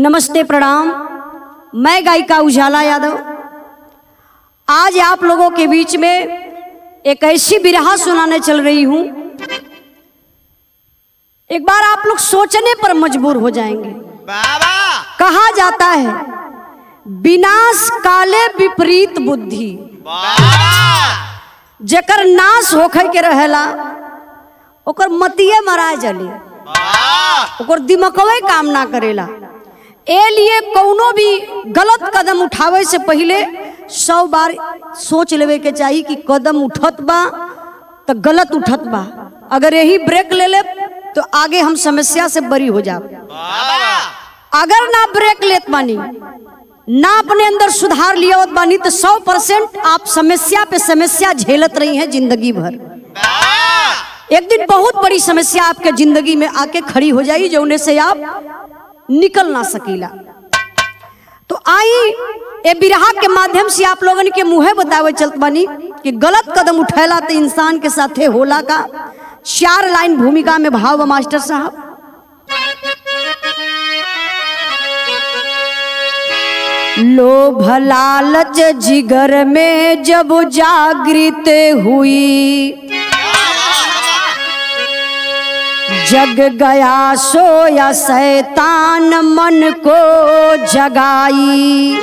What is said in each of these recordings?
नमस्ते प्रणाम मैं गायिका उजाला यादव आज आप लोगों के बीच में एक ऐसी बिरहा सुनाने चल रही हूं एक बार आप लोग सोचने पर मजबूर हो जाएंगे बाबा कहा जाता है विनाश काले विपरीत बुद्धि बाबा जेकर नाश होखे के रहेला ओकर मतिये मरा जली बाबा ओकर दिमकवे काम ना करेला ए लिए कौनो भी गलत कदम उठावे से पहले सौ बार सोच लेवे के चाहिए कि कदम उठत बा तो गलत उठत बा अगर यही ब्रेक ले ले तो आगे हम समस्या से बरी हो जाब बाबा अगर ना ब्रेक लेत बानी ना अपने अंदर सुधार लिया बानी तो सौ परसेंट आप समस्या पे समस्या झेलत रही हैं जिंदगी भर एक दिन बहुत बड़ी समस्या आपके जिंदगी में आके खड़ी हो जाई जो उन्हें से आप निकल ना सकीला तो आई ए बिरहा के माध्यम से आप लोगन के मुँहे बतावे चलत बानी कि गलत कदम उठैला तो इंसान के साथे होला का चार लाइन भूमिका में भाव बा मास्टर साहब लोभ लालच जिगर में जब जागृत हुई जग गया सोया शैतान मन को जगाई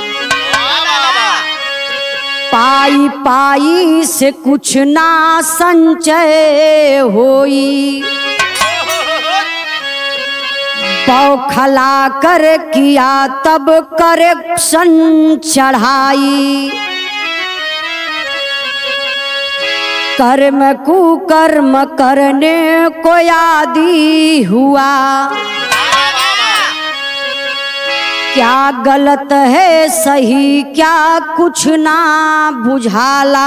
पाई पाई से कुछ ना संचय होई बौखला कर किया तब करप्शन चढ़ाई कर्म कुकर्म करने को आदि हुआ क्या गलत है सही क्या कुछ ना बुझाला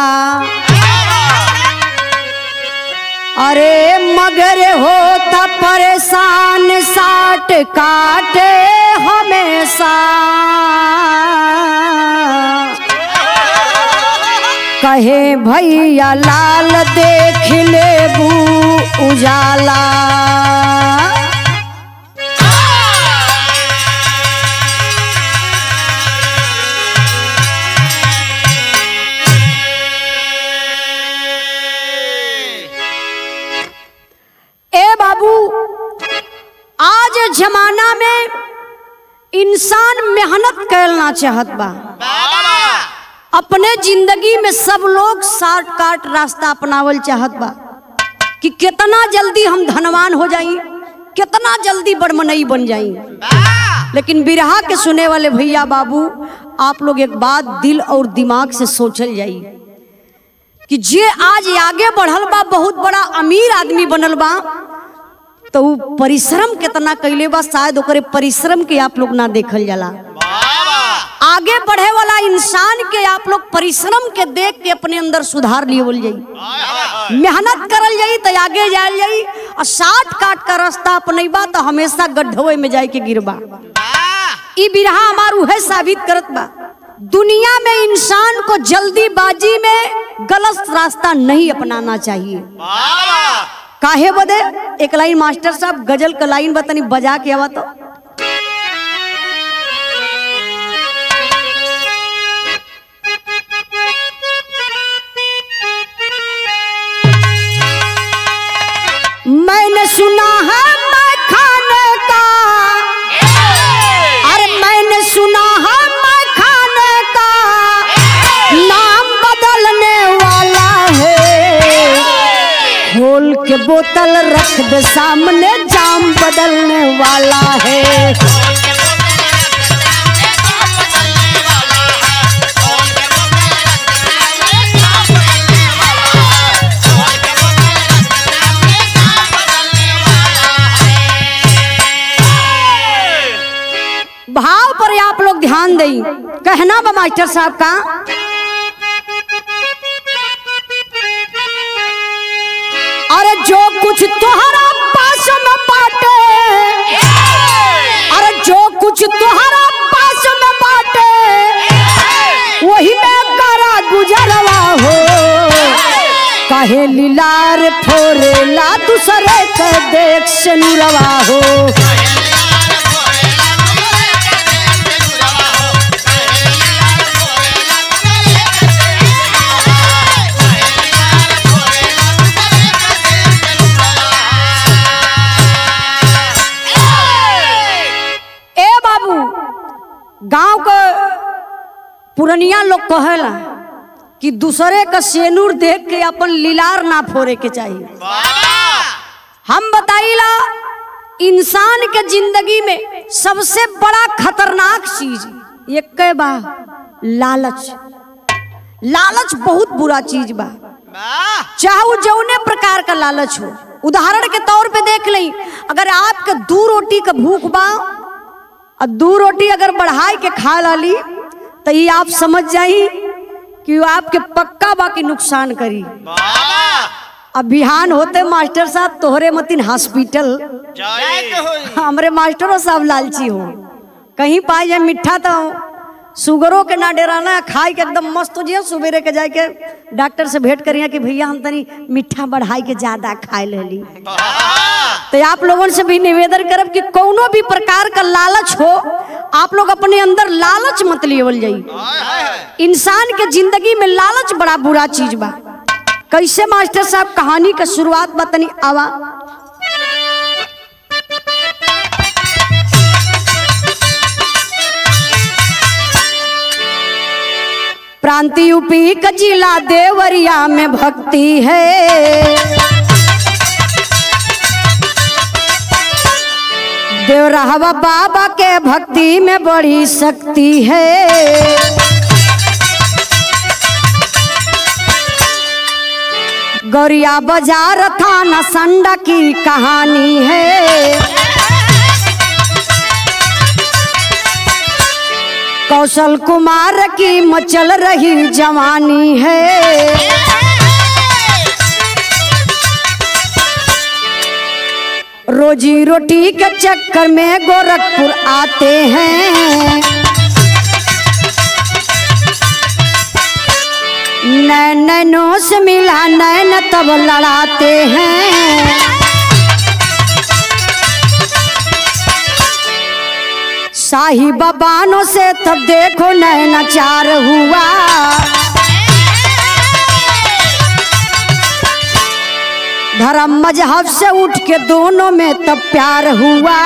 अरे मगर होता परेशान साठ काटे हमेशा कहे भैया लाल देख लेबू उजाला ए बाबू आज जमाना में इंसान मेहनत करना चाहत बा अपने जिंदगी में सब लोग शॉर्टकट रास्ता अपनावल चाहत बा कि कितना जल्दी हम धनवान हो जाई कितना जल्दी बड़मनई बन जाई लेकिन बिरहा के सुने वाले भैया बाबू आप लोग एक बात दिल और दिमाग से सोचल जाई कि जे आज आगे बढ़ल बा बहुत बड़ा अमीर आदमी बनल बा तो उ परिश्रम कितना कैले बा शायद ओकरे परिश्रम के आप लोग ना देखल जाला आगे बढ़े वाला इंसान के आप लोग परिश्रम के देख के अपने अंदर सुधार लियल जाई मेहनत करल जाई तो आगे जायल जाई और साठ काट का रास्ता अपनेबा तो हमेशा गड्ढवे में जाए के गिरबा ई बिरहा हमार उहे साबित करत बा दुनिया में इंसान को जल्दीबाजी में गलत रास्ता नहीं अपनाना चाहिए काहे बदे एक लाइन मास्टर साहब गजल का लाइन बतानी बजा के आवा तो मैंने सुना है मैं खाने का अरे मैंने सुना है मैं खाने का नाम बदलने वाला है खोल के बोतल रख दे सामने जाम बदलने वाला है भाव पर आप लोग ध्यान दें कहना बा मास्टर साहब का अरे जो कुछ तुम्हारा पास में बाटे अरे जो कुछ तुम्हारा पास में बाटे वही में करा गुजरवा हो कहे लीलार फोरेला दूसरे के देख से नुरवा हो पुरनिया लोग कहेला कि दूसरे का सेनूर देख के अपन लीलार ना फोड़े के चाहिए बाबा हम बताइला इंसान के जिंदगी में सबसे बड़ा खतरनाक चीज एक बा लालच लालच बहुत बुरा चीज बा वाह चाहे वो जौने प्रकार का लालच हो उदाहरण के तौर पे देख लई अगर आपके दू रोटी का भूख बा और दू रोटी अगर बढ़ाई के खा लाली तो ये आप समझ जाई कि वो आपके पक्का बा की नुकसान करी बाबा अब बिहान होते मास्टर साहब तोहरे मतिन हॉस्पिटल जय होई हमरे मास्टरों साहब लालची हो कहीं पाए जाए मिठा तो सुगरों के ना डेराना खाई के एकदम मस्त हो जियो सुबेरे के जाके डॉक्टर से भेंट करिए कि भैया हम तनी मिठा बढ़ाई के ज्यादा खाए लेली बाबा तो आप लोगों से भी निवेदन करब कि कोनो भी प्रकार का लालच हो आप लोग अपने अंदर लालच मत लेवल जाई हाय हाय इंसान के जिंदगी में लालच बड़ा बुरा चीज बा कैसे मास्टर साहब कहानी का शुरुआत बतनी आवा प्रांति यूपी का जिला देवरिया में भक्ति है देवराहवा बाबा के भक्ति में बड़ी शक्ति है गौरिया बाजार थाना संडा की कहानी है कौशल कुमार की मचल रही जवानी है रोजी रोटी के चक्कर में गोरखपुर आते हैं नैन नैनों से मिला नैन तब लड़ाते हैं शाही बबानों से तब देखो नैनाचार हुआ धर्म मजहब से उठ के दोनों में तब प्यार हुआ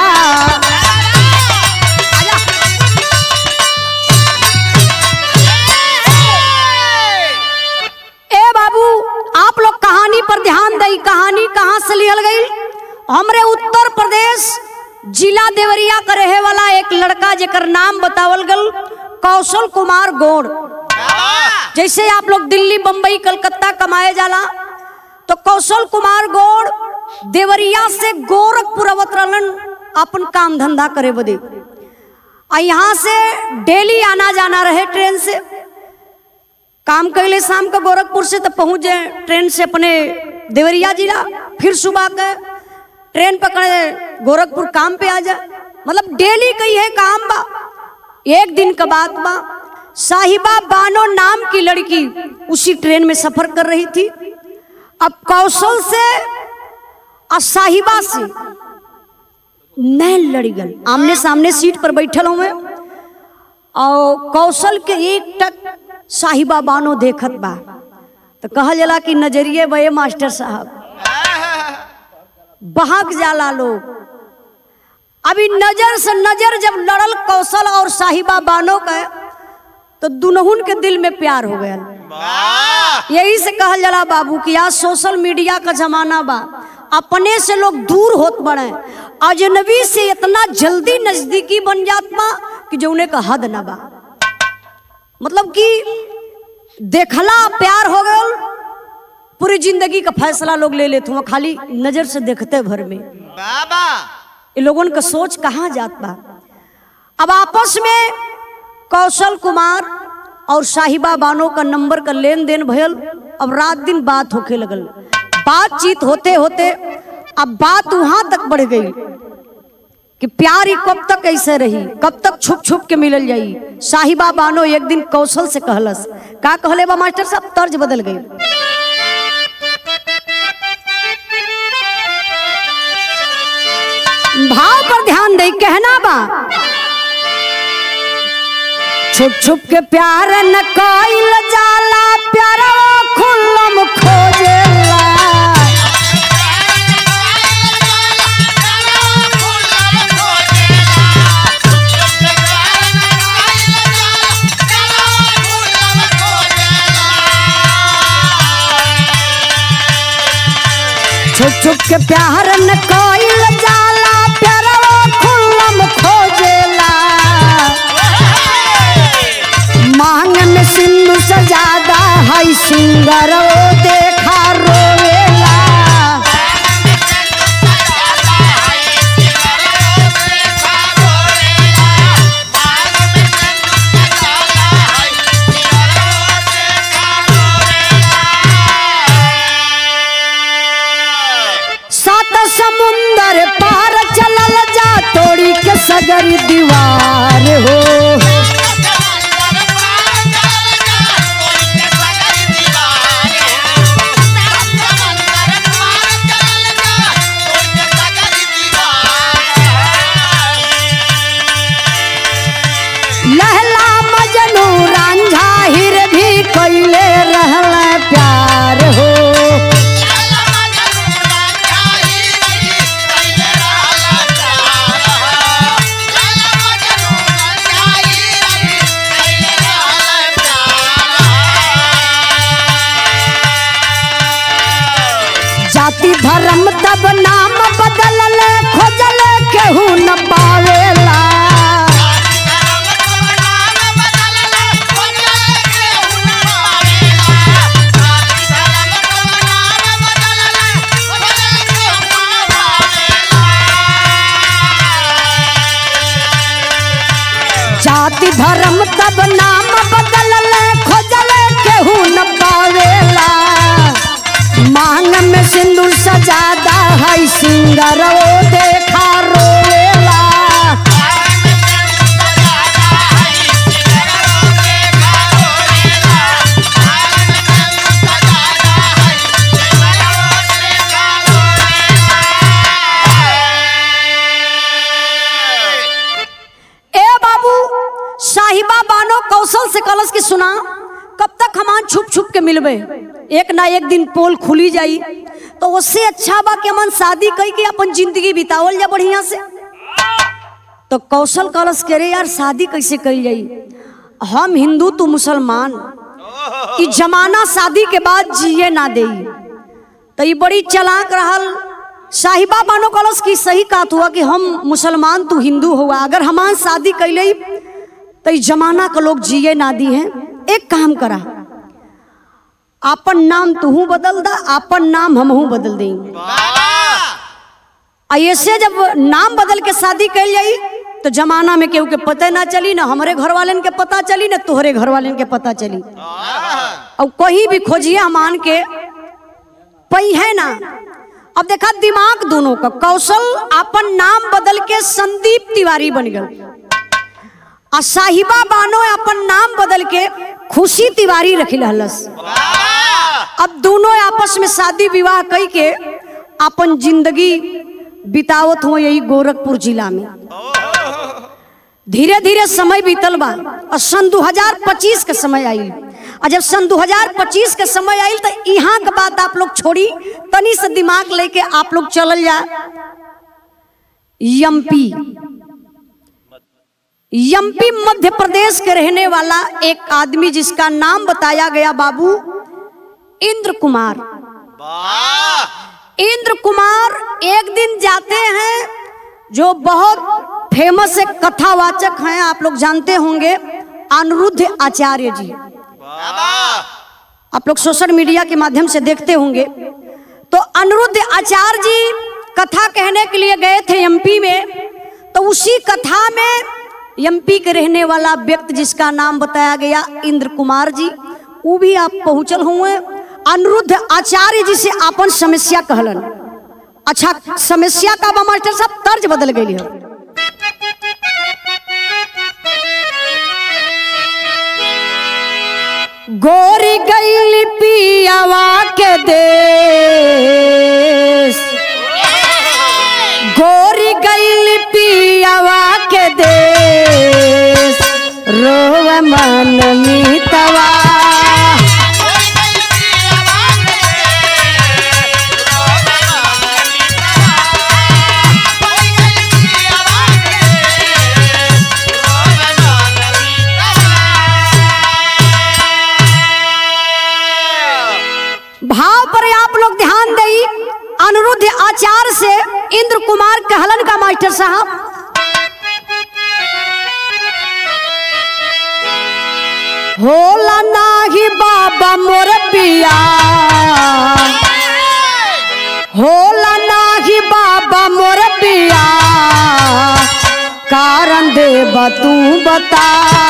ए बाबू आप लोग कहानी पर ध्यान दई कहानी कहाँ से लियल गई हमरे उत्तर प्रदेश जिला देवरिया का रहे वाला एक लड़का जेकर नाम बतावल गल कौशल कुमार गौड़ बाबा जैसे आप लोग दिल्ली बम्बई कलकत्ता कमाए जाला तो कौशल कुमार गौड़ देवरिया से गोरखपुर अवत रहलन अपन काम धंधा करे बदे आ यहाँ से डेली आना जाना रहे ट्रेन से काम कैले शाम का गोरखपुर से तो पहुँच जाए ट्रेन से अपने देवरिया जिला फिर सुबह के ट्रेन पकड़े गोरखपुर काम पे आ जाए मतलब डेली कही है काम बा एक दिन का बात बा साहिबा बानो नाम की लड़की उसी ट्रेन में सफर कर रही थी अब कौशल से और साहिबा से नैन लड़ी गल आमने सामने सीट पर बैठल हूँ मैं और कौशल के एक टक साहिबा बानो देखत बा तो कहल जाला कि नजरिए बे मास्टर साहब बहक जाला लोग अभी नजर से नजर जब लड़ल कौशल और साहिबा बानो का तो दुनहुन के दिल में प्यार हो गया वाह यही से कहल जाला बाबू कि आज सोशल मीडिया का जमाना बा अपने से लोग दूर होत बड़े अजनबी से इतना जल्दी नजदीकी बन जात बा कि जौने का हद ना बा मतलब कि देखला प्यार हो गल पूरी जिंदगी का फैसला लोग ले लेते हुए खाली नजर से देखते भर में बाबा ये लोगन का सोच कहाँ जात बा अब आपस में कौशल कुमार और साहिबा बानो का नंबर का लेन देन भयल अब रात दिन बात होके लगल बातचीत होते होते अब बात वहां तक बढ़ गई कि प्यार ही कब तक ऐसे रही कब तक छुप छुप के मिलल जाई साहिबा बानो एक दिन कौशल से कहलस का कहले बा मास्टर साहब तर्ज बदल गई भाव पर ध्यान दे कहना बा छुप छुप के प्यार न कइल जाला प्यार खुल्लम खोजेला छुप छुप के प्यार न कोइल जाला प्यारवा खुल्लम खोजेला मांग में सिंधु सजादा है सिंगर ओ देखा रोवेला सात समुंदर पार चलल जा तोड़ी के सगर दीवार हो लहला मजनू रांझा हिर भी कैले रहल प्यार हो जाति धर्म तब नाम बदलल खोजल केहू न पावेला जाति धर्म तब नाम बदलल खोजल केहू न पावेला मांग में सिंदूर सजादा है सिंगर ओ देखा रोवेला ए बाबू साहिबा बानो कौशल से कलश के सुना कब तक हमान छुप छुप के मिलबे एक ना एक दिन पोल खुली जाई तो उससे अच्छा बा कि हमन शादी कई के अपन जिंदगी बितावल जा बढ़िया से तो कौशल कलश के रे यार शादी कैसे कई जाई हम हिंदू तू मुसलमान ई जमाना शादी के बाद जिए ना दे तो ये बड़ी चलाक रहल साहिबा बानो कलश की सही बात हुआ कि हम मुसलमान तू हिंदू हुआ अगर हमार शादी कैले तो इस जमाना के लोग जिए ना दी हैं एक काम करा आपन नाम तू बदल दा आपन नाम हमहू बदल देंगे आ ऐसे जब नाम बदल के शादी कैल जाई तो जमाना में केहू के पता ना चली ना हमारे घर वाले के पता चली ना तोहरे घर वाले के पता चली और कहीं भी खोजिए हमान के पई है ना अब देखा दिमाग दोनों का कौशल अपन नाम बदल के संदीप तिवारी बन गए आ साहिबा बानो अपन नाम बदल के खुशी तिवारी रखी रहलस अब दोनों आपस में शादी विवाह कई के अपन जिंदगी बितावत हो यही गोरखपुर जिला में धीरे धीरे समय बीतल बा और सन 2025 के समय आई और जब सन 2025 के समय आई तो यहाँ के बात आप लोग छोड़ी तनी से दिमाग लेके आप लोग चलल जा एमपी एमपी मध्य प्रदेश के रहने वाला एक आदमी जिसका नाम बताया गया बाबू इंद्र कुमार इंद्र कुमार एक दिन जाते हैं जो बहुत फेमस एक कथावाचक हैं आप लोग जानते होंगे अनिरुद्ध आचार्य जी आप लोग सोशल मीडिया के माध्यम से देखते होंगे तो अनिरुद्ध आचार्य जी कथा कहने के लिए गए थे एमपी में तो उसी कथा में एमपी के रहने वाला व्यक्ति जिसका नाम बताया गया इंद्र कुमार जी वो भी आप पहुंचल हुए अनिरुद्ध आचार्य जी से अपन समस्या कहलन अच्छा समस्या का बा मास्टर साहब तर्ज बदल गई है गोरी गईल पियावा के देश गोरी गईल पियावा के देश रोव मन मितवा भाव पर आप लोग ध्यान दई अनिरुद्ध इंद्र कुमार कहलन का मास्टर साहब होला नाही बाबा मोर पिया होला नाही बाबा मोर पिया कारण देव तू बता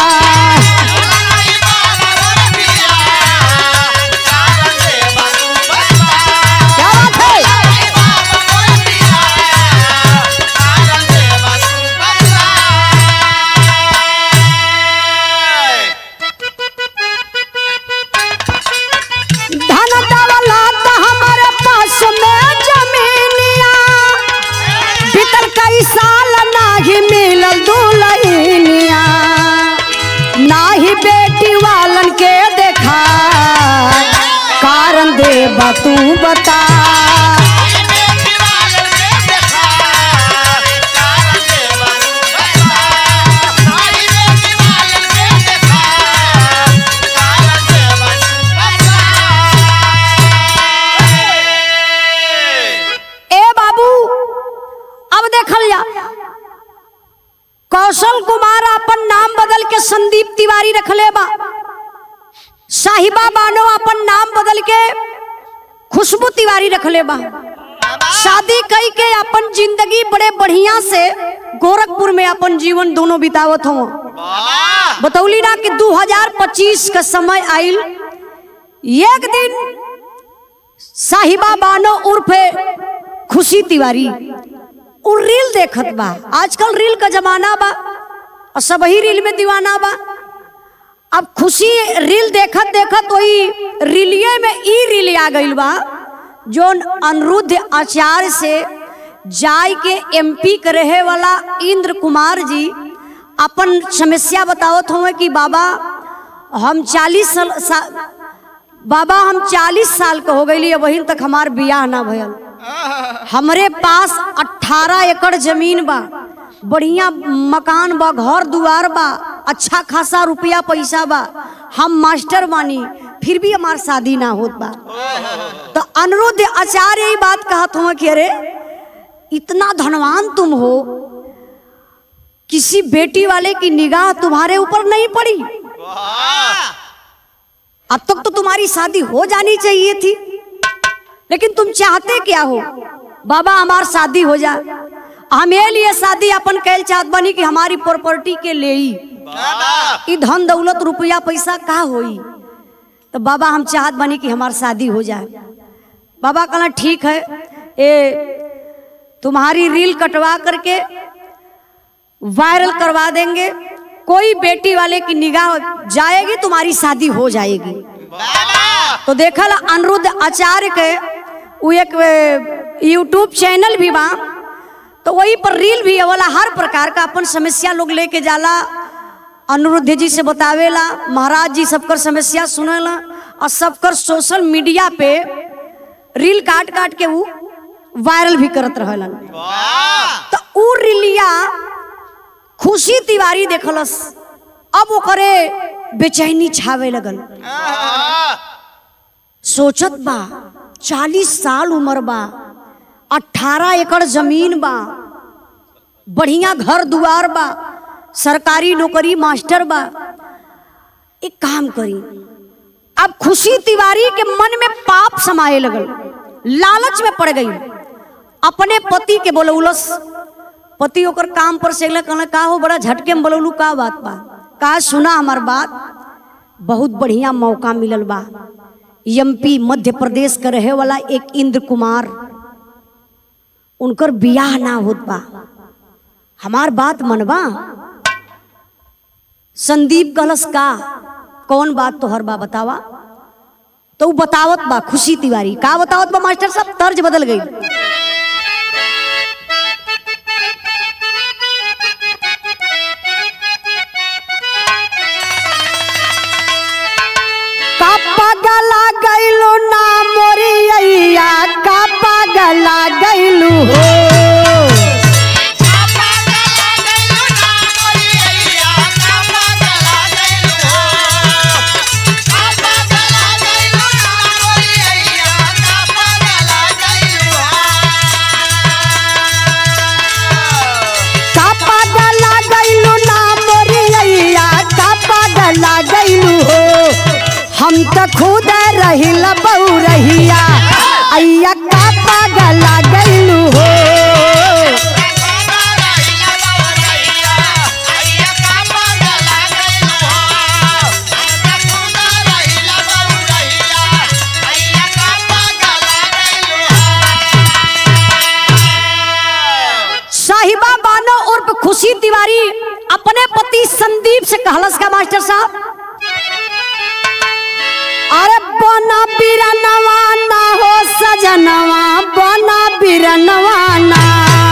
क्या बात है धन दौलत हमारे पास में जमीनिया भीतर कई साल नाही मिलल दुलहिनिया नाही बेटी वालन के देखा कारण देबा तू बता ए बाबू अब देखल जा कौशल कुमार अपन नाम बदल के संदीप तिवारी रखले बा साहिबा बानो अपन नाम बदल के खुशबू तिवारी रखले बा शादी कई के अपन जिंदगी बड़े बढ़िया से गोरखपुर में अपन जीवन दोनों बितावत हो बतौली ना कि 2025 का समय आइल एक दिन साहिबा बानो उर्फे खुशी तिवारी उ रील देखत बा आजकल रील का जमाना बा और सब ही रील में दीवाना बा अब खुशी रील देखत देखत वही रीलिये में ई रील आ गइल बा जोन अनिरुद्ध आचार्य से जाय के एमपी के रहे वाला इंद्र कुमार जी अपन समस्या बतावत हुए कि बाबा हम चालीस साल सा, बाबा हम चालीस साल के हो गई वहीं तक हमार बियाह ना भयल हमरे पास 18 एकड़ जमीन बा बढ़िया मकान बा घर दुआर बा अच्छा खासा रुपया पैसा बा हम मास्टर बानी फिर भी हमार शादी ना होत बा तो अनिरुद्ध आचार्य यही बात कहत हुआ कि अरे इतना धनवान तुम हो किसी बेटी वाले की निगाह तुम्हारे ऊपर नहीं पड़ी अब तक तो तुम्हारी शादी हो जानी चाहिए थी लेकिन तुम चाहते क्या हो बाबा हमार शादी हो जा हमें लिए शादी अपन कैल चाहत बनी कि हमारी प्रॉपर्टी के ले ही ई धन दौलत रुपया पैसा का होई तो बाबा हम चाहत बनी कि हमार शादी हो जाए बाबा कहला ठीक है ए तुम्हारी रील कटवा करके वायरल करवा देंगे कोई बेटी वाले की निगाह जाएगी तुम्हारी शादी हो जाएगी तो देखल अनिरुद्ध आचार्य के वो एक यूट्यूब चैनल भी बा तो वही पर रील भी वाला हर प्रकार का अपन समस्या लोग लेके जाला अनिरुद्ध जी से बतावेला महाराज जी सबकर समस्या सुनेला और सबकर सोशल मीडिया पे रील काट काट के वो वायरल भी करत रहलन तो उ रीलिया खुशी तिवारी देखलस अब ओकरे बेचैनी छावे लगल सोचत बा चालीस साल उम्र बा अठारह एकड़ जमीन बा बढ़िया घर दुआर बा सरकारी नौकरी मास्टर बा एक काम करी अब खुशी तिवारी के मन में पाप समाये लगल लालच में पड़ गई अपने पति के बोलौलस पति ओकर काम पर से अगले कहला का हो बड़ा झटके में बोलौलू का बात बा का सुना हमार बात बहुत बढ़िया मौका मिलल बा एमपी मध्य प्रदेश के रहे वाला एक इंद्र कुमार उनकर बियाह ना होत बा हमार बात मनबा संदीप गलस का कौन बात तोहर बा बतावा तो उ बतावत बा खुशी तिवारी का बतावत बा मास्टर साहब तर्ज बदल गई का पगला गैलू ना मोरिया का पगला गैलू हो का पागला गैलू हो साहिबा बानो उर्फ खुशी तिवारी अपने पति संदीप से कहलस का मास्टर साहब अरे बना बिरनवा ना हो सजनवा बना बिरनवा ना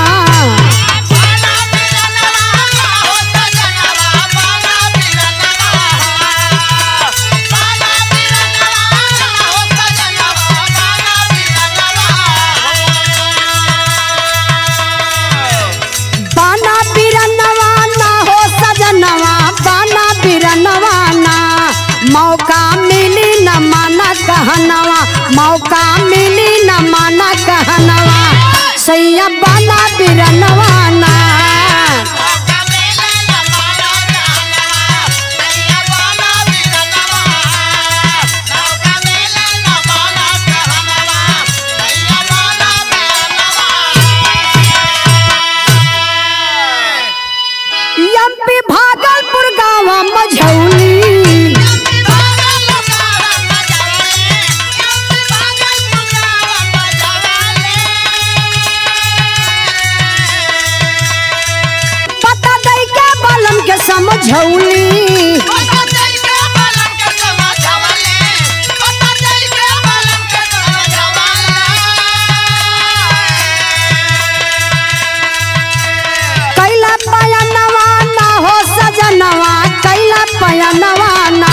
बना बिरनवा ना हो सजनवा बना बिरनवा ना मौका मिली न माना कहनवा मौका मिली न माना कहनवा सैया बना बिरनवा ना एमपी भागलपुर गाँव मझौली पता दई के बलम के समझौली कैला पयनवा ना हो सजनवा कैला पयनवा ना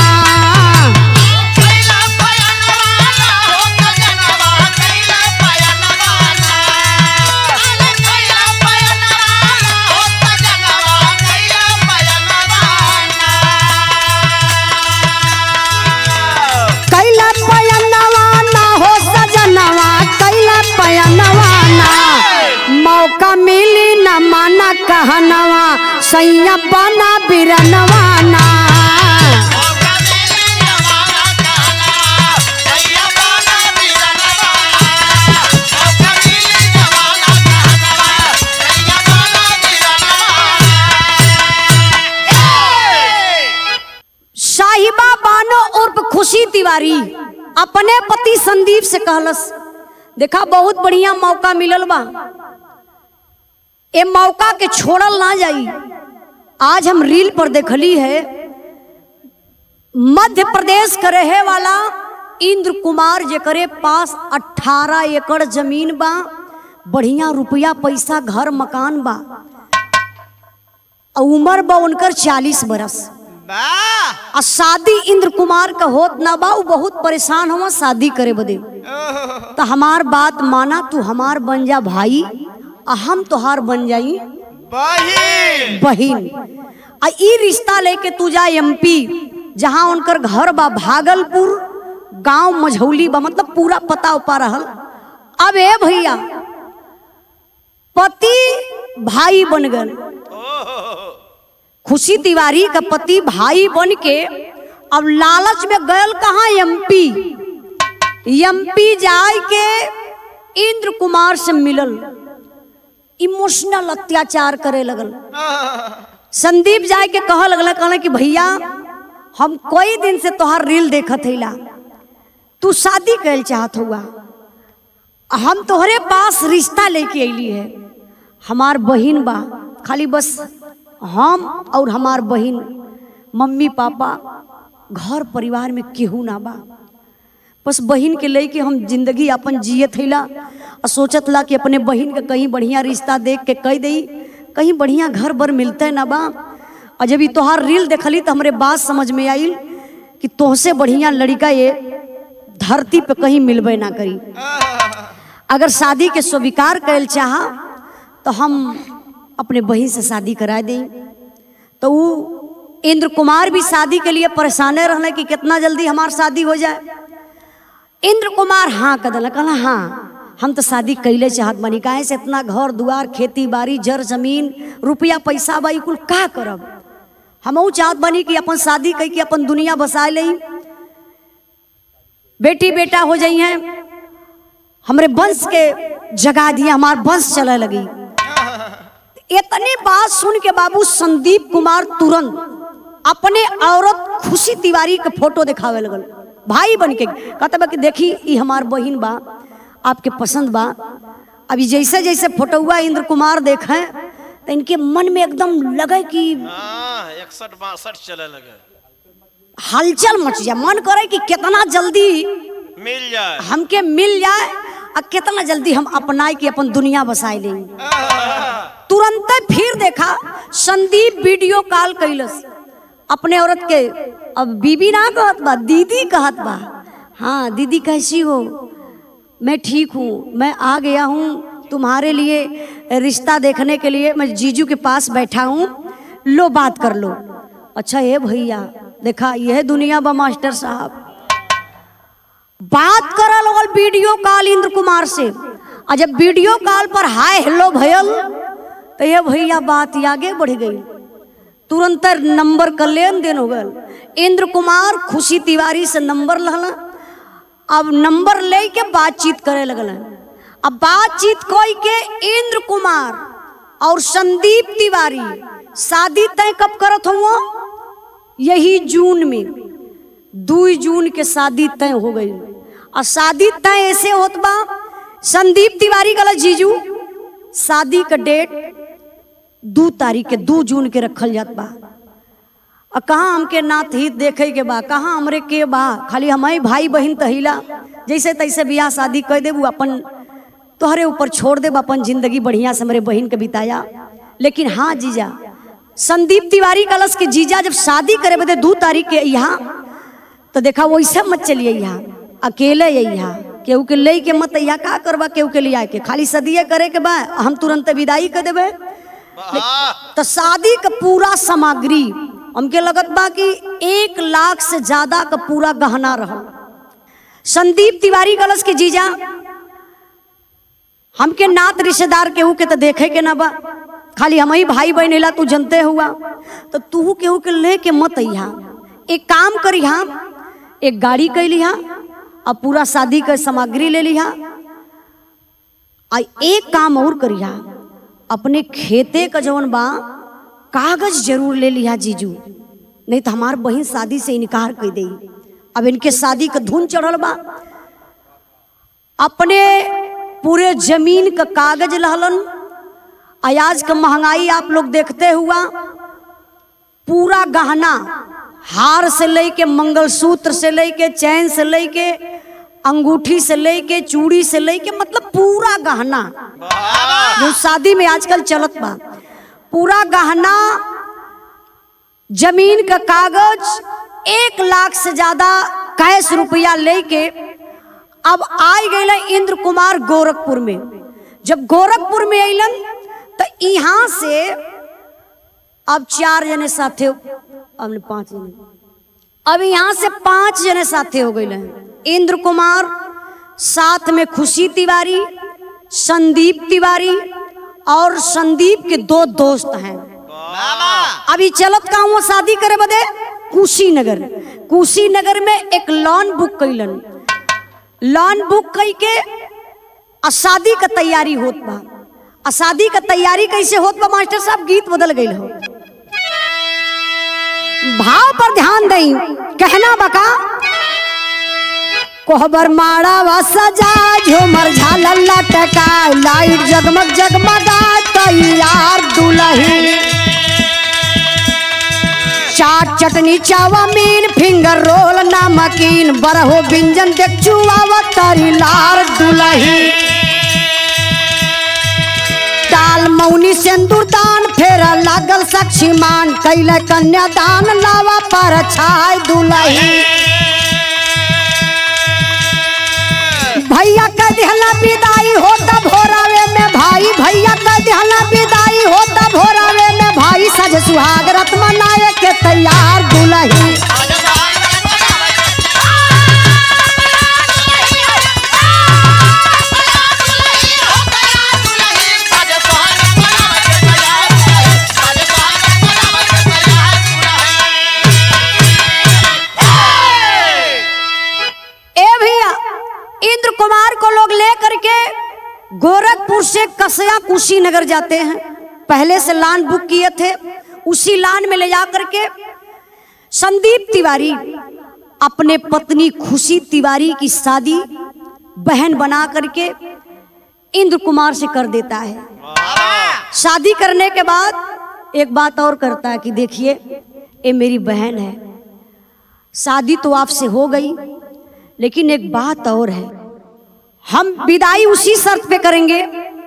कैला पयनवा ना हो सजनवा कैला पयनवा ना मौका मिली न माना कहनवा सैया बना बिरनवा ना साहिबा बानो उर्फ खुशी तिवारी अपने पति संदीप से कहलस देखा बहुत बढ़िया मौका मिलल बा ए मौका के छोड़ल ना जाई आज हम रील पर देखली है मध्य प्रदेश के रहे वाला इंद्र कुमार जेकरे पास 18 एकड़ जमीन बा बढ़िया रुपया पैसा घर मकान बा आ उम्र बा उनकर 40 बरस वाह आ शादी इंद्र कुमार का होत ना बा उ बहुत परेशान हुआ शादी करे बदे तो हमार बात माना तू हमार बन जा भाई आ हम तोहार बन जाई बहिन बहिन आ ई रिश्ता लेके तू जा एमपी जहाँ उनकर घर बा भागलपुर गांव मझौली बा मतलब पूरा पता उपा रहल अब ए भैया पति भाई बन गए खुशी तिवारी का पति भाई बन के अब लालच में गयल कहाँ एमपी एमपी जाय के इंद्र कुमार से मिलल इमोशनल अत्याचार करे लगल संदीप जाय के कह लगल कहले कि भैया हम कई दिन से तोहार रील देखत हईला तू शादी कैल चाहत हुआ हम तोहरे पास रिश्ता लेके अली है हमार बहिन बा खाली बस हम और हमार बहिन मम्मी पापा घर परिवार में केहू ना बा बस बहिन के लेके हम जिंदगी अपन जियत हईला और सोचत ला कि अपने बहिन के कहीं बढ़िया रिश्ता देख के कह दई कहीं बढ़िया घर बर मिलते ना बा और जब ई तोहार रील देखली तो हमरे बात समझ में आइल कि तोहसे बढ़िया लड़का ये धरती पे कहीं मिलबे ना करी अगर शादी के स्वीकार कैल चाह तो हम अपने बहन से शादी करा दें तो वो इंद्र कुमार भी शादी के लिए परेशाने रहने कि कितना जल्दी हमार शादी हो जाए इंद्र कुमार हाँ कदल कहला हाँ हम तो शादी कैले चाहत बनी काहे से इतना घर दुआर खेती बाड़ी जर जमीन रुपया पैसा बाई कुल का करब हम चाहत बनी कि अपन शादी कई के अपन दुनिया बसा लई बेटी बेटा हो जाई हैं हमरे वंश के जगा दिया हमार वंश चले लगी इतनी बात सुन के बाबू संदीप कुमार तुरंत अपने औरत खुशी तिवारी के फोटो दिखावे लगल भाई बन के कहते बा कि देखी ई हमार बहिन बा आपके पसंद बा अभी जैसे जैसे फोटोआ इंद्र कुमार देखे तो इनके मन में एकदम लगे कि हाँ इकसठ बासठ चले लगे हलचल मच जाए मन करे कि कितना जल्दी मिल जाए हमके मिल जाए और कितना जल्दी हम अपनाए कि अपन दुनिया बसाए ले तुरंत फिर देखा संदीप वीडियो कॉल कैलस अपने औरत के अब बीबी ना कहत बा दीदी कहत बा हाँ दीदी कैसी हो मैं ठीक हूँ मैं आ गया हूँ तुम्हारे लिए रिश्ता देखने के लिए मैं जीजू के पास बैठा हूँ लो बात कर लो अच्छा ये भैया देखा यह दुनिया बा मास्टर साहब बात करा लगल वीडियो कॉल इंद्र कुमार से और जब वीडियो कॉल पर हाय हेलो भयल तो ये भैया बात आगे बढ़ गई तुरंत नंबर का लेन देन हो गल इंद्र कुमार खुशी तिवारी से नंबर लहला अब नंबर ले के बातचीत करे लगल अब बातचीत कोई के इंद्र कुमार और संदीप तिवारी शादी तय कब करत हुआ यही जून में दू जून के शादी तय हो गई और शादी तय ऐसे होत बा संदीप तिवारी गला जीजू शादी का डेट दू तारीख के दू जून के रखल जात बा और कहाँ हमके नात हित देखे के बा कहाँ हमरे के बा खाली हमारी भाई बहन तहिला जैसे तैसे बियाह शादी कर देबू अपन तोहरे ऊपर छोड़ देब अपन जिंदगी बढ़िया से हमारे बहन के बिताया लेकिन हाँ जीजा संदीप तिवारी कलश के जीजा जब शादी करे बदे दू तारीख के यहाँ तो देखा वैसे मत चलिए यहाँ अकेले यहाँ केहू के ले के मत यहाँ का करबा केहू के लिए के खाली सदिए करे के बा हम तुरंत विदाई कर देबे वाह तो शादी का पूरा सामग्री हमके लगत बा कि एक लाख से ज्यादा का पूरा गहना रहा संदीप तिवारी कलश के जीजा हमके नात रिश्तेदार केहू के तो देखे के ना बा खाली हम ही भाई बहन हिला तू जनते हुआ तो तू केहू के ले के मत अइहा एक काम करिहा एक गाड़ी कैलिहा और पूरा शादी के सामग्री ले लिहा आ एक काम और करिहा अपने खेते का जवन बा कागज जरूर ले लिहा जीजू नहीं तो हमार बहन शादी से इनकार कर दे अब इनके शादी का धुन चढ़ल बा अपने पूरे जमीन का कागज लहलन आज का महंगाई आप लोग देखते हुआ पूरा गहना हार से लेके मंगलसूत्र से लेके चैन से लेके अंगूठी से लेके चूड़ी से लेके मतलब पूरा गहना जो शादी में आजकल चलत बा पूरा गहना जमीन का कागज एक लाख से ज्यादा कैश रुपया लेके अब आई गए इंद्र कुमार गोरखपुर में जब गोरखपुर में अलन तो यहाँ से अब चार जने साथे अब ने पांच जने अब यहाँ से पांच जने साथे हो गए इंद्र कुमार साथ में खुशी तिवारी संदीप तिवारी और संदीप के दो दोस्त हैं अभी चलत का वो शादी करे बदे कुशीनगर कुशीनगर में एक लॉन बुक कैलन लॉन बुक कई के आ शादी का तैयारी होत बा आ शादी का तैयारी कैसे होत बा मास्टर साहब गीत बदल गई हो भाव पर ध्यान दई कहना बका कोहबर माड़ा वा सजा झूमर झालर लटका लाइट जगमग जगमगा तैयार दुल्ही चाट चटनी चावामीन फिंगर रोल नमकीन बरहो व्यंजन देख चुआवा तरी लार दुलही दाल मौनी सिंदूर दान फेरा लागल साक्षीमान कैले कन्यादान लावा पर छाय दुलही भैया कह दिहला विदाई होता भोरावे में भाई भैया कह दिहला विदाई होता भोरावे में भाई सज सुहाग रत मनाए के तैयार दुलही ए भैया इंद्र कुमार को लोग लेकर गोरखपुर से कसया कुशीनगर जाते हैं पहले से लान बुक किए थे उसी लान में ले जा करके संदीप तिवारी अपने पत्नी खुशी तिवारी की शादी बहन बना करके इंद्र कुमार से कर देता है शादी करने के बाद एक बात और करता है कि देखिए ये मेरी बहन है शादी तो आपसे हो गई लेकिन एक बात और है हम विदाई उसी शर्त पे करेंगे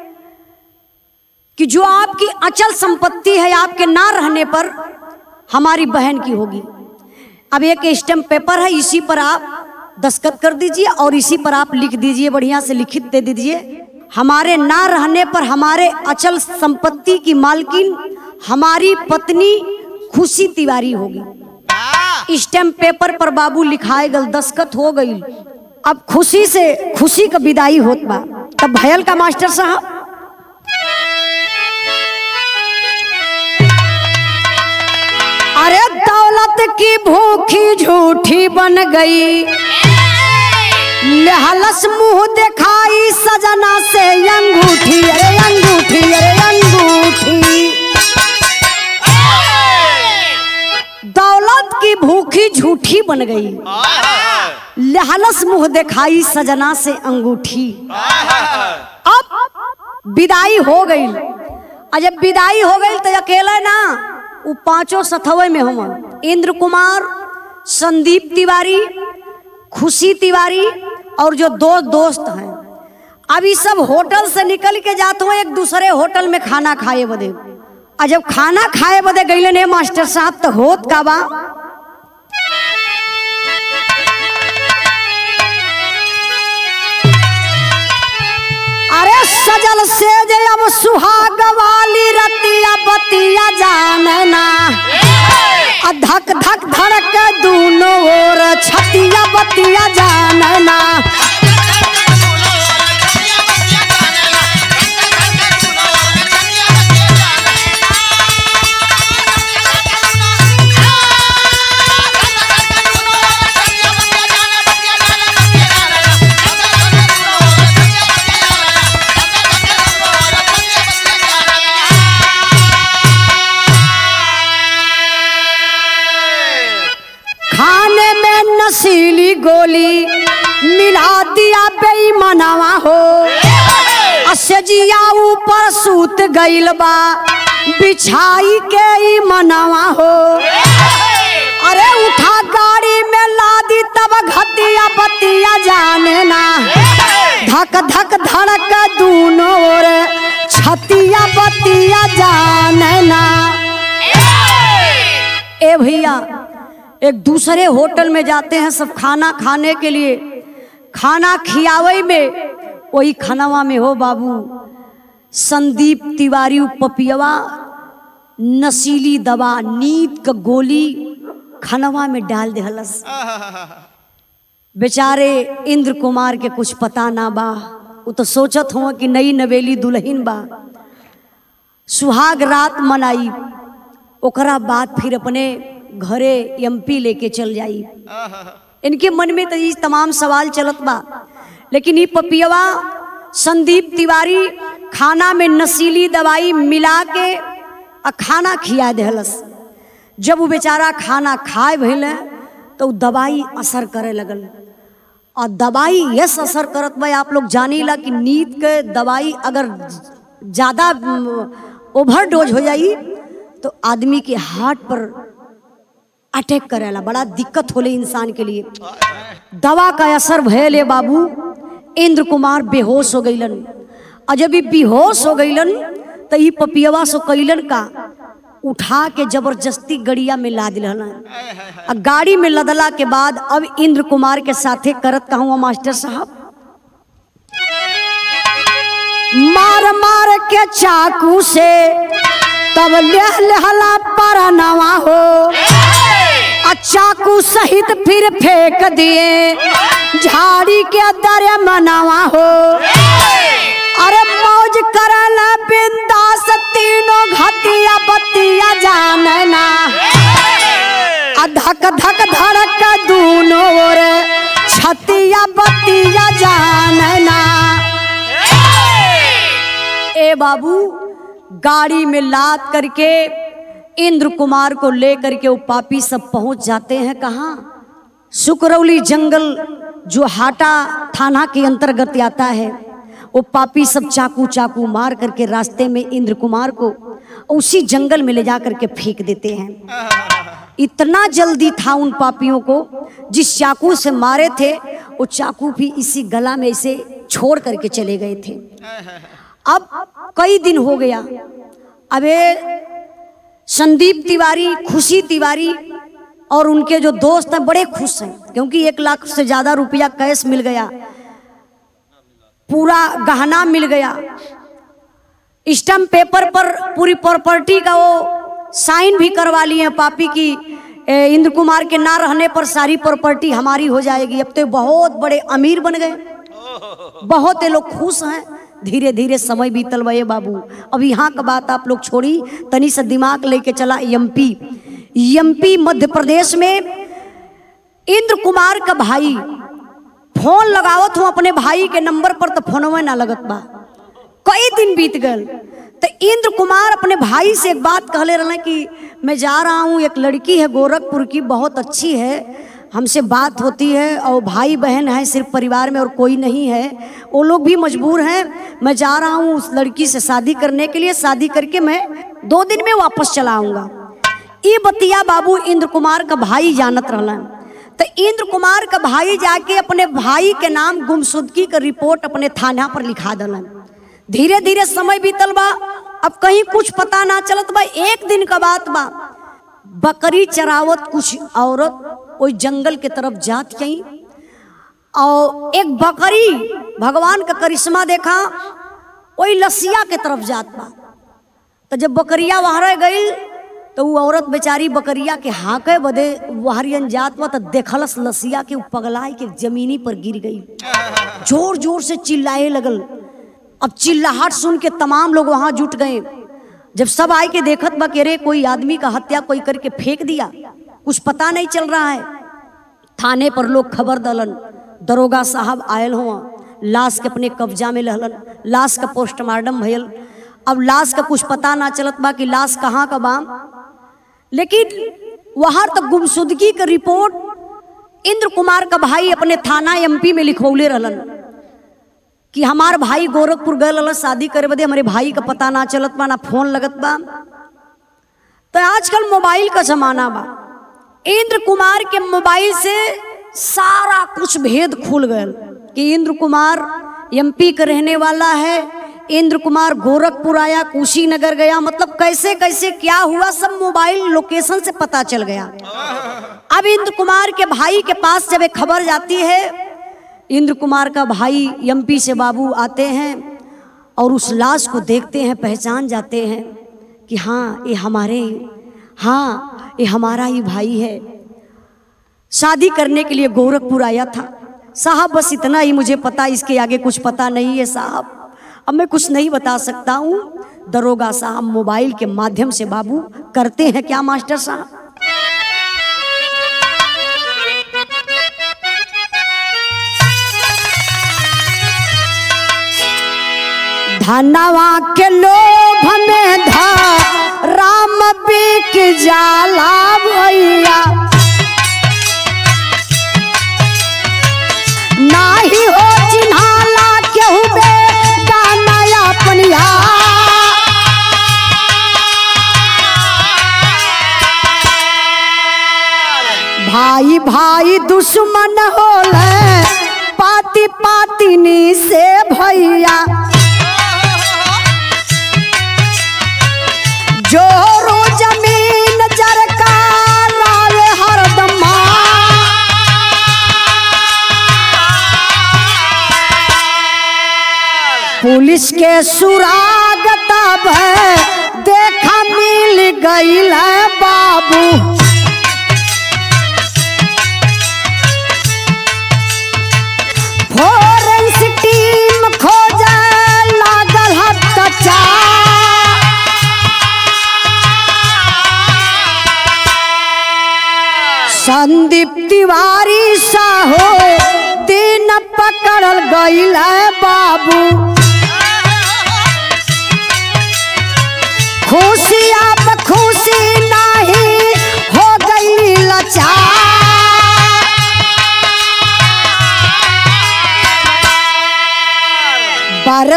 कि जो आपकी अचल संपत्ति है आपके ना रहने पर हमारी बहन की होगी अब एक स्टैम्प पेपर है इसी पर आप दस्तखत कर दीजिए और इसी पर आप लिख दीजिए बढ़िया से लिखित दे दीजिए हमारे ना रहने पर हमारे अचल संपत्ति की मालकिन हमारी पत्नी खुशी तिवारी होगी स्टैम्प पेपर पर बाबू लिखाए गल दस्खत हो गई अब खुशी से खुशी का विदाई होत बा तब भयल का मास्टर साहब अरे दौलत की भूखी झूठी बन गई लहलस मुंह दिखाई सजना से अंगूठी अरे अंगूठी अरे अंगूठी दौलत की भूखी झूठी बन गई लहलस मुंह दिखाई सजना से अंगूठी अब विदाई हो गई और जब विदाई हो गई तो अकेला ना वो पांचों सथवे में हम इंद्र कुमार संदीप तिवारी खुशी तिवारी और जो दो दोस्त हैं अब ये सब होटल से निकल के जाते हुए एक दूसरे होटल में खाना खाए बदे और जब खाना खाए बदे गईले ने मास्टर साहब तो होत का बा अरे सजल से जे अब सुहाग वाली रतिया बतिया जानना आ धक धक धड़क दूनो ओर छतिया बतिया जानना खाने में नशीली गोली मिला दिया बेईमानवा हो असजिया ऊपर सूत गइल बा बिछाई के ई मनवा हो अरे उठा गाड़ी में लादी तब घतिया बतिया जाने ना धक धक धड़क दूनो ओर छतिया बतिया जाने ना ए भैया एक दूसरे होटल में जाते हैं सब खाना खाने के लिए खाना खियावे में वही खानावा में हो बाबू संदीप तिवारी पपियवा नशीली दवा नींद का गोली खानवा में डाल देहलस बेचारे इंद्र कुमार के कुछ पता ना बा वो तो सोचत हो कि नई नवेली दुल्हन बा सुहाग रात मनाई ओकरा बाद फिर अपने घरे एमपी लेके चल जाई इनके मन में तो ये तमाम सवाल चलत बा लेकिन ये पपियवा संदीप तिवारी खाना में नशीली दवाई मिला के आ खाना खिया देहलस जब वो बेचारा खाना खाए भइल तो उ दवाई असर करे लगल और दवाई यस असर करत बा आप लोग जानी ला कि नींद के दवाई अगर ज़्यादा ओवरडोज हो जाई तो आदमी के हार्ट पर अटैक करेला बड़ा दिक्कत होले इंसान के लिए दवा का असर भयले बाबू इंद्र कुमार बेहोश हो गईलन और जब ये बेहोश हो गईलन तो ये पपियवा सो कैलन का उठा के जबरदस्ती गड़िया में ला दिलन आ गाड़ी में लदला के बाद अब इंद्र कुमार के साथे करत कहूँ मास्टर साहब मार मार के चाकू से तब लेह लेहला पर नवा हो आ चाकू सहित फिर फेंक दिए झाड़ी के दरे मनावा हो अरे मौज करला बिंदास तीनों घतिया बतिया जानना आ धक धक धड़क दूनो ओर छतिया बतिया जानना ए बाबू गाड़ी में लाद करके इंद्र कुमार को लेकर के वो पापी सब पहुंच जाते हैं कहाँ सुकरौली जंगल जो हाटा थाना के अंतर्गत आता है वो पापी सब चाकू चाकू मार करके रास्ते में इंद्र कुमार को उसी जंगल में ले जा करके फेंक देते हैं इतना जल्दी था उन पापियों को जिस चाकू से मारे थे वो चाकू भी इसी गला में इसे छोड़ करके चले गए थे अब कई दिन हो गया अबे संदीप तिवारी खुशी तिवारी और उनके जो दोस्त हैं बड़े खुश हैं क्योंकि एक लाख से ज्यादा रुपया कैश मिल गया पूरा गहना मिल गया स्टम्प पेपर पर पूरी प्रॉपर्टी का वो साइन भी करवा लिए हैं पापी की ए, इंद्र कुमार के ना रहने पर सारी प्रॉपर्टी हमारी हो जाएगी अब तो बहुत बड़े अमीर बन गए बहुत ये लोग खुश हैं धीरे धीरे समय बीतल भये बाबू अब यहाँ का बात आप लोग छोड़ी तनी से दिमाग लेके चला एमपी एमपी मध्य प्रदेश में इंद्र कुमार का भाई फोन लगावत हूँ अपने भाई के नंबर पर तो फोनवे ना लगत बा कई दिन बीत गए तो इंद्र कुमार अपने भाई से एक बात कहले रहे कि मैं जा रहा हूँ एक लड़की है गोरखपुर की बहुत अच्छी है हमसे बात होती है और भाई बहन है सिर्फ परिवार में और कोई नहीं है वो लोग भी मजबूर हैं मैं जा रहा हूँ उस लड़की से शादी करने के लिए शादी करके मैं दो दिन में वापस चला आऊँगा ये बतिया बाबू इंद्र कुमार का भाई जानत रहलन तो इंद्र कुमार का भाई जाके अपने भाई के नाम गुमशुदगी का रिपोर्ट अपने थाना पर लिखा दलन धीरे धीरे समय बीतल बा अब कहीं कुछ पता ना चलत बा एक दिन का बात बा बकरी चरावत कुछ औरत ओई जंगल के तरफ जात गई और एक बकरी भगवान का करिश्मा देखा ओई लसिया के तरफ जात बा तो जब बकरिया वहां रह गई तो वो औरत बेचारी बकरिया के हाके बदे वहरियन जात बा तो देखलस लसिया के उ पगलाय के जमीनी पर गिर गई जोर जोर से चिल्लाए लगल अब चिल्लाहट सुन के तमाम लोग वहां जुट गए जब सब आए के देखत बा के रे कोई आदमी का हत्या कोई करके फेंक दिया कुछ पता नहीं चल रहा है थाने पर लोग खबर दलन दरोगा साहब आयल हुआ लाश के अपने कब्जा में लहलन लाश का पोस्टमार्टम भयल अब लाश का कुछ पता ना चलत बा कि लाश कहाँ का बा लेकिन वहां तक गुमशुदगी का रिपोर्ट इंद्र कुमार का भाई अपने थाना एमपी में लिखवले रहलन कि हमार भाई गोरखपुर गए रहलन शादी करे बदे हमारे भाई का पता ना चलत बा ना फोन लगत बा तो आजकल मोबाइल का जमाना बा इंद्र कुमार के मोबाइल से सारा कुछ भेद खुल गए कि इंद्र कुमार एमपी का रहने वाला है इंद्र कुमार गोरखपुर आया कुशीनगर गया मतलब कैसे कैसे क्या हुआ सब मोबाइल लोकेशन से पता चल गया अब इंद्र कुमार के भाई के पास जब एक खबर जाती है इंद्र कुमार का भाई एमपी से बाबू आते हैं और उस लाश को देखते हैं पहचान जाते हैं कि हाँ ये हमारे हाँ ये हमारा ही भाई है शादी करने के लिए गोरखपुर आया था साहब बस इतना ही मुझे पता इसके आगे कुछ पता नहीं है साहब अब मैं कुछ नहीं बता सकता हूँ दरोगा साहब मोबाइल के माध्यम से बाबू करते हैं क्या मास्टर साहब धनवा के लोभ में धा राम बिक जाला भैया नाही हो चिन्हाला केहू बे गाना अपनिया भाई भाई दुश्मन होले पाती पातिनी से भैया जोरो जमीन जरका लावे हरदमा पुलिस के सुरागत है देखा मिल गईल है बाबू फोरेंसिक टीम खोजे लागल हत्या संदीप तिवारी साहो दिन पकड़ल गईल है बाबू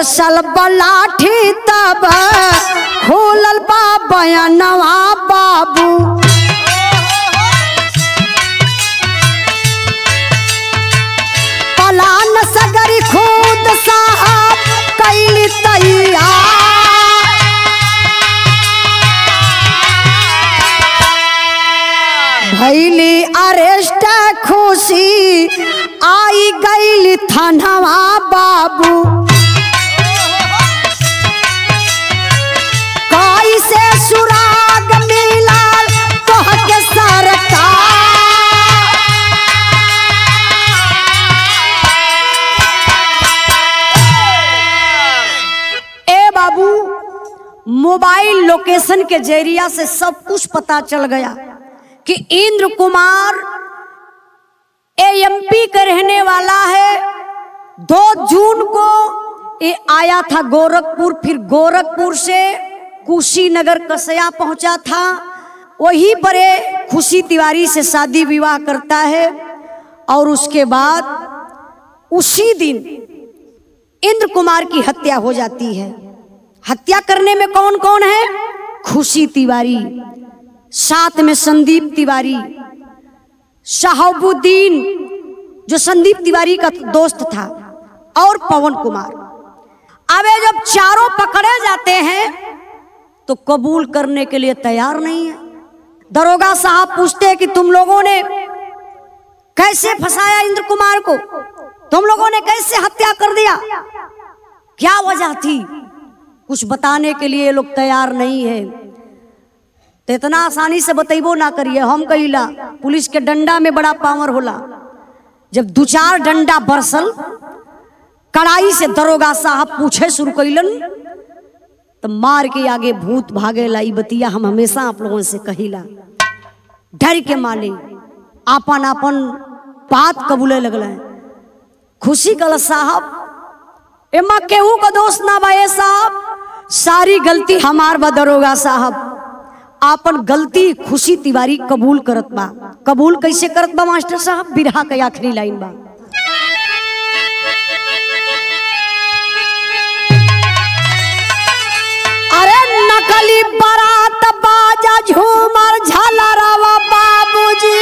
बरसल बलाठी तब खोलल बा बयानवा बाबू पलान सगरी खुद साहब कैली तैयार भैली अरेस्ट खुशी आई गईली थानवा बाबू कैसे सुराग मिलल तोहके सरकार ए बाबू मोबाइल लोकेशन के जरिया से सब कुछ पता चल गया कि इंद्र कुमार एएमपी का रहने वाला है दो जून को ये आया था गोरखपुर फिर गोरखपुर से कुशीनगर कसया पहुंचा था वहीं पर ये खुशी तिवारी से शादी विवाह करता है और उसके बाद उसी दिन इंद्र कुमार की हत्या हो जाती है हत्या करने में कौन कौन है खुशी तिवारी साथ में संदीप तिवारी शहाबुद्दीन जो संदीप तिवारी का दोस्त था और पवन कुमार अब ये जब चारों पकड़े जाते हैं तो कबूल करने के लिए तैयार नहीं है दरोगा साहब पूछते हैं कि तुम लोगों ने कैसे फंसाया इंद्र कुमार को तुम लोगों ने कैसे हत्या कर दिया क्या वजह थी कुछ बताने के लिए ये लोग तैयार नहीं है तो इतना आसानी से बतेबो ना करिए हम कहिला पुलिस के डंडा में बड़ा पावर होला जब दू चार डंडा बरसल कड़ाई से दरोगा साहब पूछे शुरू कैलन तो मार के आगे भूत भागे लाई बतिया हम हमेशा आप लोगों से कहिला डर के माले आपन आपन बात कबूले लगल खुशी कल साहब एमा केहू का दोस्त ना बा ए साहब सारी गलती हमार बा दरोगा साहब आपन गलती खुशी तिवारी कबूल करत बा कबूल कैसे करत बा मास्टर साहब बिरहा के आखिरी लाइन बा अरे नकली बारात बाजा झूमर झलरवा बाबूजी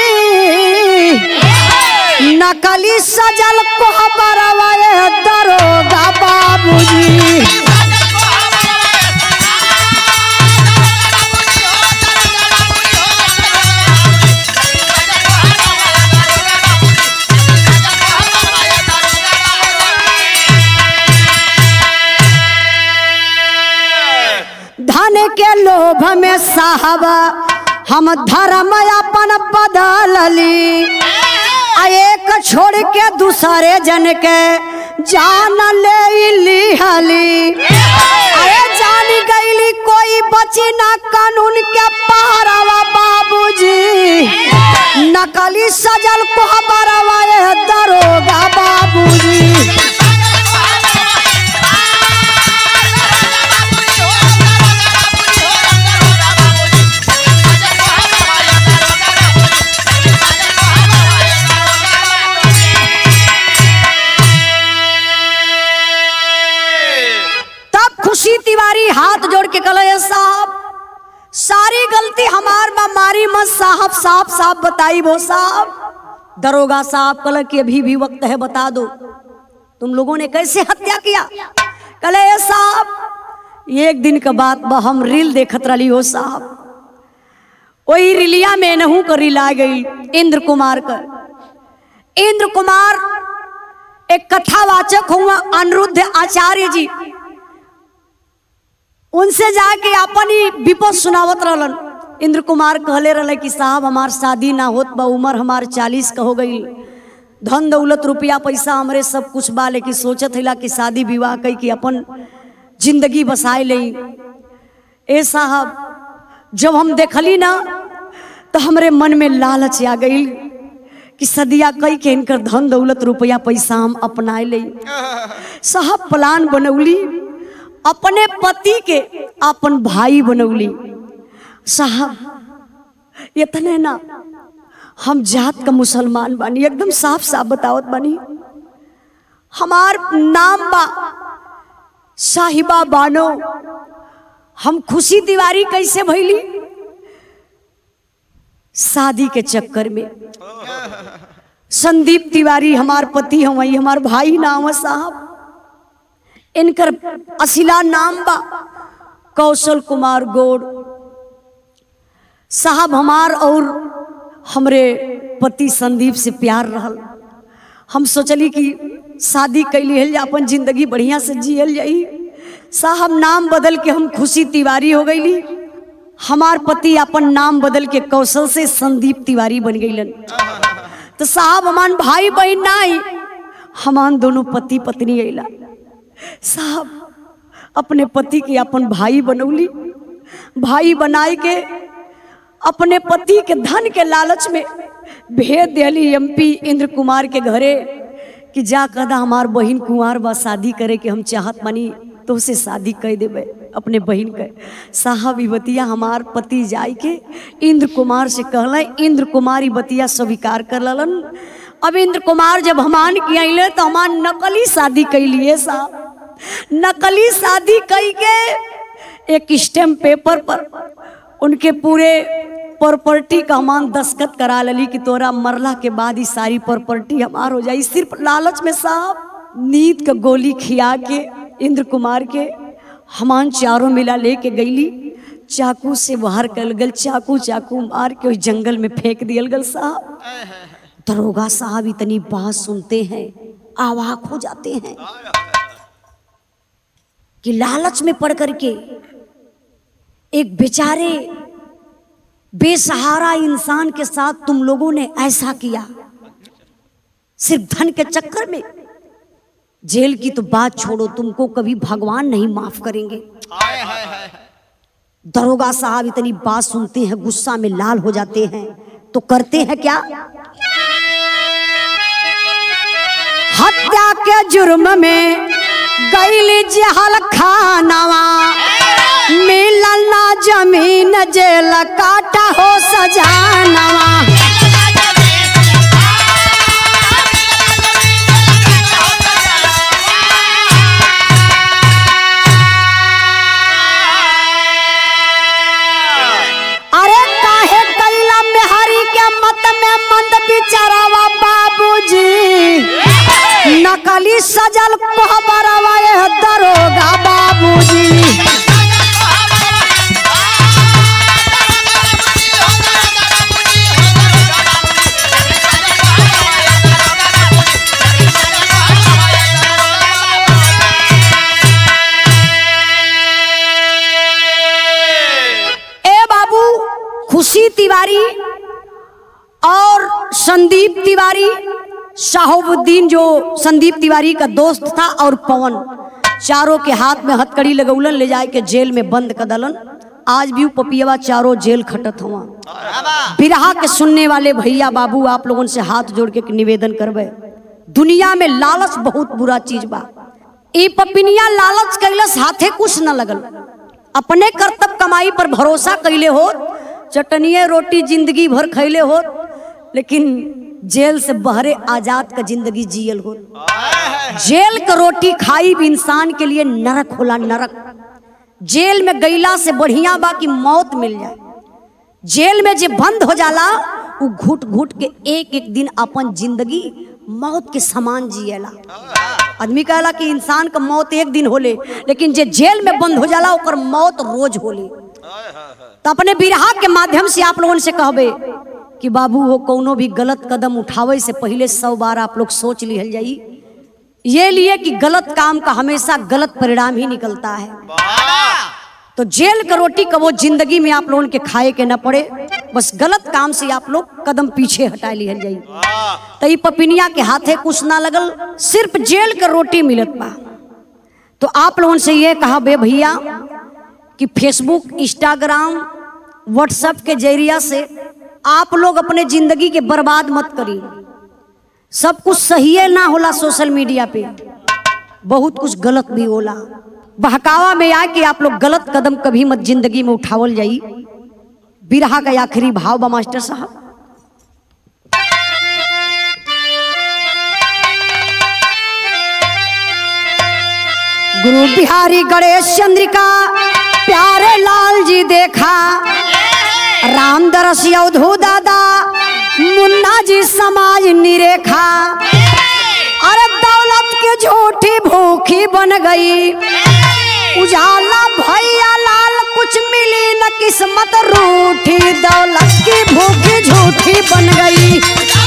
नकली सजल कोहबरवा ए दरोगा बाबूजी धन के लोभ में साहब हम धर्म अपन बदलली आ एक छोड़ के दूसरे जन के जान ले लिहली अरे जान गईली कोई बची ना कानून के पहरावा बाबूजी नकली सजल कोहबरवा ए दरोगा बाबूजी तब खुशी तिवारी हाथ जोड़ के कहे साहब सारी गलती हमार बा मारी मत साहब साफ साफ बताई वो साहब दरोगा साहब कल कि अभी भी वक्त है बता दो तुम लोगों ने कैसे हत्या किया कले साहब एक दिन के बाद बा हम रील देखत रही हो साहब वही रिलिया में नहू कर रील आ गई इंद्र कुमार का इंद्र कुमार एक कथावाचक हुआ अनिरुद्ध आचार्य जी उनसे जाके अपन ही विपद सुनावत रहलन इंद्र कुमार कहले रहले कि साहब हमार शादी ना होत बा उम्र हमार चालीस का हो गई धन दौलत रुपया पैसा हमरे सब कुछ बा लेकिन सोचत हिला कि शादी विवाह कई कि अपन जिंदगी बसाए ले ए साहब जब हम देखली ना तो हमरे मन में लालच आ गई कि सदिया कई के इनकर धन दौलत रुपया पैसा हम अपनाए ले साहब प्लान बनौली अपने पति के अपन भाई बनौली साहब इतने ना हम जात का मुसलमान बानी एकदम साफ साफ बतावत बानी हमार नाम बा साहिबा बानो हम खुशी तिवारी कैसे भैली शादी के चक्कर में संदीप तिवारी हमार पति हम वही हमार भाई नाम है साहब इनकर असिला नाम बा कौशल कुमार गोड़ साहब हमार और हमरे पति संदीप से प्यार रहल हम सोचली कि शादी कैली हल अपन जिंदगी बढ़िया से जियल जाई साहब नाम बदल के हम खुशी तिवारी हो गईली हमार पति अपन नाम बदल के कौशल से संदीप तिवारी बन गईलन तो साहब हमान भाई बहन नाई हमान दोनों पति पत्नी अला साहब अपने पति के अपन भाई बनौली भाई बनाई के अपने पति के धन के लालच में भेज दिली एमपी इंद्र कुमार के घरे कि जा कदा हमार बहिन कुंवार बा शादी करे के हम चाहत मानी तो उसे शादी कर देवे अपने बहिन के साहब ई बतिया हमार पति जाय के इंद्र कुमार से कहल इंद्र कुमार ई बतिया स्वीकार कर ललन अब इंद्र कुमार जब हमान की अले तो हमार नकली शादी कैलिए साहब नकली शादी कई के एक स्टेम्प पेपर पर उनके पूरे प्रॉपर्टी का हमान दस्खत करा लली कि तोरा मरला के बाद ही सारी प्रॉपर्टी हमार हो जाई सिर्फ लालच में साहब नींद का गोली खिया के इंद्र कुमार के हमान चारों मिला लेके गईली चाकू से बाहर कल गल चाकू चाकू मार के उस जंगल में फेंक दियल गल साहब दरोगा साहब इतनी बात सुनते हैं आवाक हो जाते हैं कि लालच में पड़ करके एक बेचारे बेसहारा इंसान के साथ तुम लोगों ने ऐसा किया सिर्फ धन के चक्कर में जेल की तो बात छोड़ो तुमको कभी भगवान नहीं माफ करेंगे दरोगा साहब इतनी बात सुनते हैं गुस्सा में लाल हो जाते हैं तो करते हैं क्या हत्या के जुर्म में गैली जहल खानावा मिलल ना जमीन जेल काटा हो सजानवा अरे काहे कैला में हरी के मत में मंद बिचारावा बाबूजी नकली सजल कोहबरवा ये दरोगा बाबूजी ए बाबू खुशी तिवारी और संदीप तिवारी शाहबुद्दीन जो संदीप तिवारी का दोस्त था और पवन चारों के हाथ में हथकड़ी लगौलन ले जाए के जेल में बंद कर दलन आज भी उ पपियवा चारों जेल खटत हुआ बिरहा के सुनने वाले भैया बाबू आप लोगों से हाथ जोड़ के निवेदन करबे दुनिया में लालच बहुत बुरा चीज बा ई पपिनिया लालच कैलस हाथे कुछ न लगल अपने कर्तव्य कमाई पर भरोसा कैले हो चटनिए रोटी जिंदगी भर खैले हो लेकिन जेल से बहरे आजाद का जिंदगी जियल हो जेल का रोटी खाई भी इंसान के लिए नरक होला नरक जेल में गईला से बढ़िया बा कि मौत मिल जाए जेल में जे बंद हो जाला उ घुट घुट के एक एक दिन अपन जिंदगी मौत के समान जिएला आदमी कहला कि इंसान का मौत एक दिन होले लेकिन जे जेल में बंद हो जाला ओकर मौत रोज होले तो अपने बिरहा के माध्यम से आप लोगों से कहबे कि बाबू हो कोनो भी गलत कदम उठावे से पहले सौ बार आप लोग सोच लिहल जाई ये लिए कि गलत काम का हमेशा गलत परिणाम ही निकलता है तो जेल का रोटी का वो जिंदगी में आप लोगों के खाए के न पड़े बस गलत काम से आप लोग कदम पीछे हटा लिहल जाई तो ई पपिनिया के हाथे कुछ ना लगल सिर्फ जेल का रोटी मिलत बा तो आप लोगों से ये कहा बे भैया कि फेसबुक इंस्टाग्राम व्हाट्सएप के जरिया से आप लोग अपने जिंदगी के बर्बाद मत करिए सब कुछ सही है ना होला सोशल मीडिया पे बहुत कुछ गलत भी होला बहकावा में आके आप लोग गलत कदम कभी मत जिंदगी में उठावल जाई बिरहा का आखिरी भाव बा मास्टर साहब गुरु बिहारी गणेश चंद्रिका प्यारे लाल जी देखा राम दरस यौधू दादा मुन्ना जी समाज निरेखा अरे दौलत के झूठी भूखी बन गई उजाला भैया लाल कुछ मिली न किस्मत रूठी दौलत की भूखी झूठी बन गई